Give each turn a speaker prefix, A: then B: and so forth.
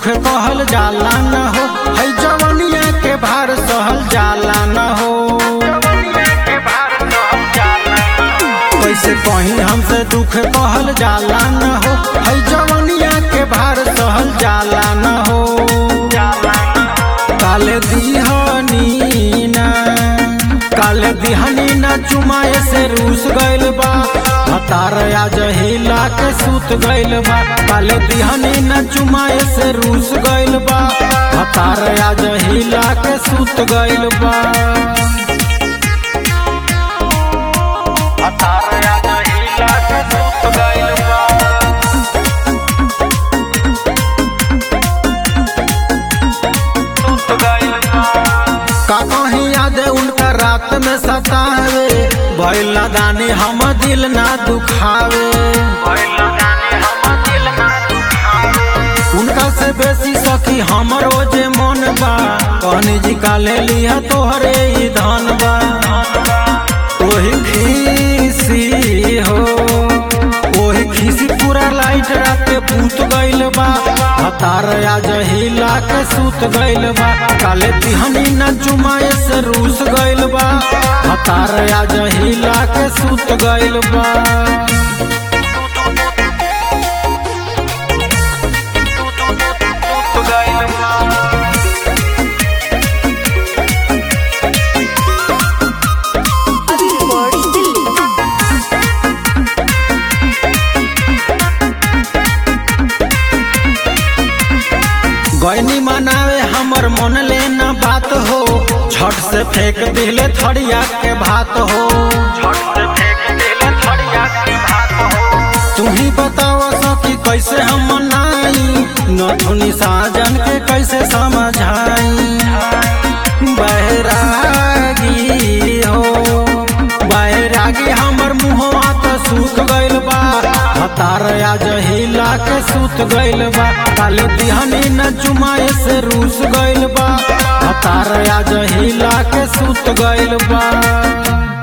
A: कहल जाला न हो है जवनिया के भार सहल जाला न हो कैसे कहीं हमसे दुख कहल जाला न हो है जवनिया के भार सहल जाला न हो काले दिहनी ना काले दिहनी ना चुमाए से रूस गइल बा हतार आज हिला के सूत गइल बा काले दिहनी ना चुमाए से रूस गइल बा हतार आज हिला के सूत गइल बा हतार आज हिला के सूत गइल बा का कहीं याद उनका रात में सतावे भइल दानी हम दिल ना दुखावे उनका से बेसी सखी हमरो जे मन बा कहनी जी का ले लिया तोहरे ही धन बा ओही खीसी हो ओही खीसी पूरा लाइट रात पूत गइल बा हतार आज हिला के सूत गइल बा काले तिहनी न चुमाए से रूस गइल बा हतार आज हिला के सूत गइल बा
B: अभी रिकॉर्ड दिल्ली
A: गैनी मनावे हमर मन लेना बात हो छठ से फेंक दिले थड़िया के भात हो तू ही बताओ सखी कैसे हम मनाई नथुनी साजन के कैसे समझाई बैरागी हो बैरागी हमर मुहवा तो सूख गइल बा हतार आज हिला के सूत गइल बा काले दिहनी न चुमाए से रूस गइल बा हतार आज हिला के सूत गइल बा